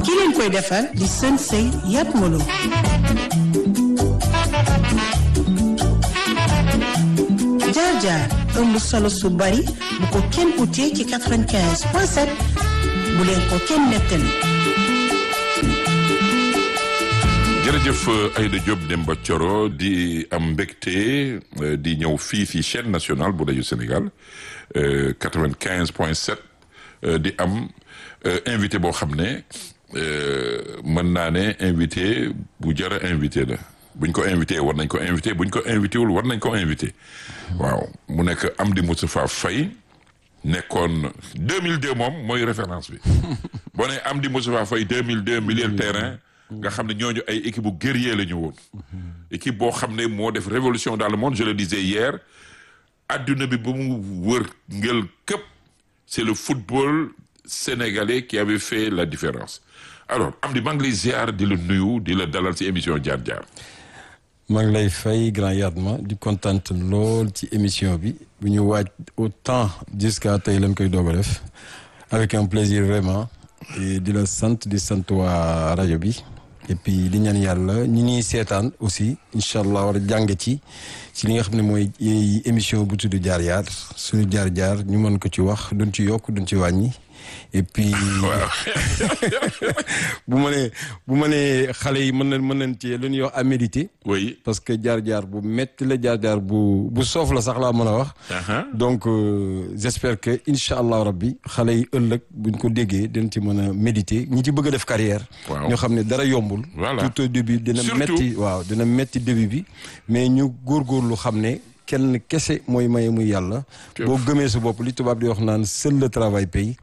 ki leen koy defar di sën sëy yat molo jaar jaar ëmb solo su bari bu ko kenn utee ci 95 point 7 bu leen ko kenn nettali jërëjëf Aïda Diop Demba Thioro di am mbégte di ñëw fii fii chaîne nationale bu rajo Sénégal 95 point 7 di am invité boo xam ne mën naa ne invité bu jara invité la buñ ko invité war nañ ko invité buñ ko invité wul war nañ ko invité waaw mu nekk Amdy Moustapha Faye nekkoon 2002 moom mooy référence bi boo nee Amdy Moustapha Faye 2002 milieu de terrain nga xam ne ñooñu ay équipe bu guerrier la ñu woon équipe boo xam ne moo def révolution dans le monde je le disais hier adduna bi ba mu wër ngel këpp c'est le football sénégalais qui avait fait la différence alors Amdy maa ngi lay ziar di la nuyu di la dalal ci émission jaar jaar maa ngi lay fay grand Yatma di kontaan lool ci émission bi bu ñu waaj autant jusqu'à tey lañ koy doog a def avec un plaisir vraiment et di la sant di sant waa rajo bi et puis di ñaan yàlla ñi ñuy seetaan aussi incha allah war a jàng ci ci li nga xam ne mooy émission bu tudd jaar jaar suñu jaar jaar ñu mën ko ci wax duñ ci yokk duñ ci wàññi et puis bu ma nee bu ma nee xale yi mën na mën nañ ci lu ñuy wax à méditer oui parce que jaar-jaar bu metti la jaar-jaar bu bu soof la sax laa mën a wax donc j'espère que incha allah rabbi xale yi ëllëg buñ ko déggee dañ ci mën a méditer ñi ci bëgg a def carrière ñoo xam ne dara yombul voilà tout au début dina metti waaw dina metti début bi mais ñu góorgóorlu xam ne kenn kese mooy maye muy yàlla boo gëmee sa bopp li tubaab di wax naan seul le travail paye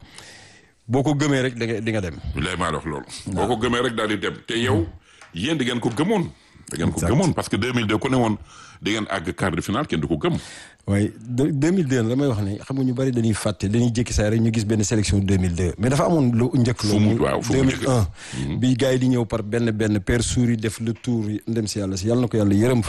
boo ko gëmee rek da nga di nga dem. lay maa wax loolu. boo ko gëmee rek daal di dem te yow yéen di ngeen ko gëmoon. da ngeen ko gëmoon parce que 2002 ku ne woon di ngeen àgg quart de finale kenn du ko gëm. waaye 2002 damay wax ne xam nga ñu bari dañuy fàtte dañuy jékki saa rek ñu gis benn sélection 2002 mais dafa amoon lu njëkk. fu mu waaw fu mu 2001. bi gars yi di ñëw par benn benn père Souris def le tour ndem si yàlla si yàlla na ko yàlla yërëm.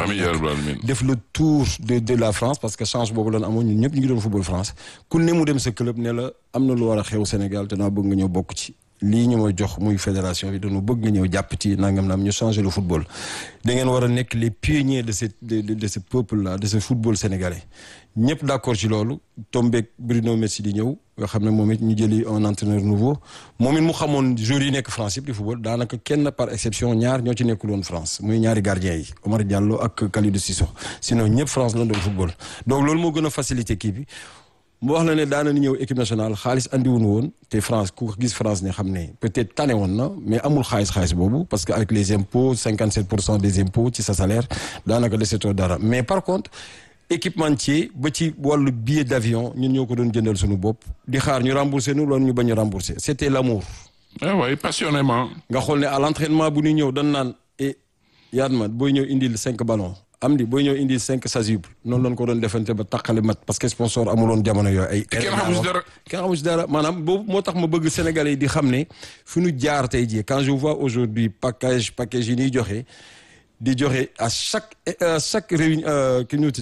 def le tour de de la France parce que chance boobu lan amoon ñun ñëpp ñu ngi doon football France ku ne mu dem sa club ne la am na lu war a xew Sénégal te naa bëgg nga ñëw bokk ci. lii ñu ma jox muy fédération bi dañu bëgg nga ñëw jàpp ci nangam naam ñu changer le football da ngeen war a nekk les pionniers de ce de de ce peuple là de ce football sénégalais ñëpp d'accord ci loolu tombeek Bruno Metsu di ñëw nga xam ne moom it ñu jëli un entraîneur nouveau moom it mu xamoon joueurs yi nekk France yëpp di football daanaka kenn par exception ñaar ñoo ci nekkul woon France muy ñaari gardiens yi Omar Diallo ak Kalidou Cissokho sinon ñëpp France la doon football donc loolu moo gën a facilité kii bi. mu wax la ne daana ni ñëw équipe nationale xaalis andiwuñu woon te France ku gis France ne xam ne peut-être tane woon na mais amul xaalis xaalis boobu parce que avec les impôts 57 pour cent des impôts ci sa salaire daanaka desetoo dara mais par contre équipementier ba ci wàllu billet d'avion ñun ñoo ko doon jëndal suñu bopp di xaar ñu rembourser nu loolu ñu bañ a rembourser c'était l'amour ah oui passionnément. nga xool ne à l'entraînement bu ñuy ñëw dañ naan et Yatma booy ñëw indil cinq ballons am di booy ñëw indi cinq chasubles noonu lañ ko doon defante ba taqale mat parce que sponsor amuloon jamono yooyu ay. kenn xamu si dara kenn xamu si dara maanaam boobu moo tax ma bëgg Sénégalais yi di xam ne fu ñu jaar tey jii quand je vois aujourd'hui package package yi ñuy joxe di joxe à chaque à chaque réunion ki ñu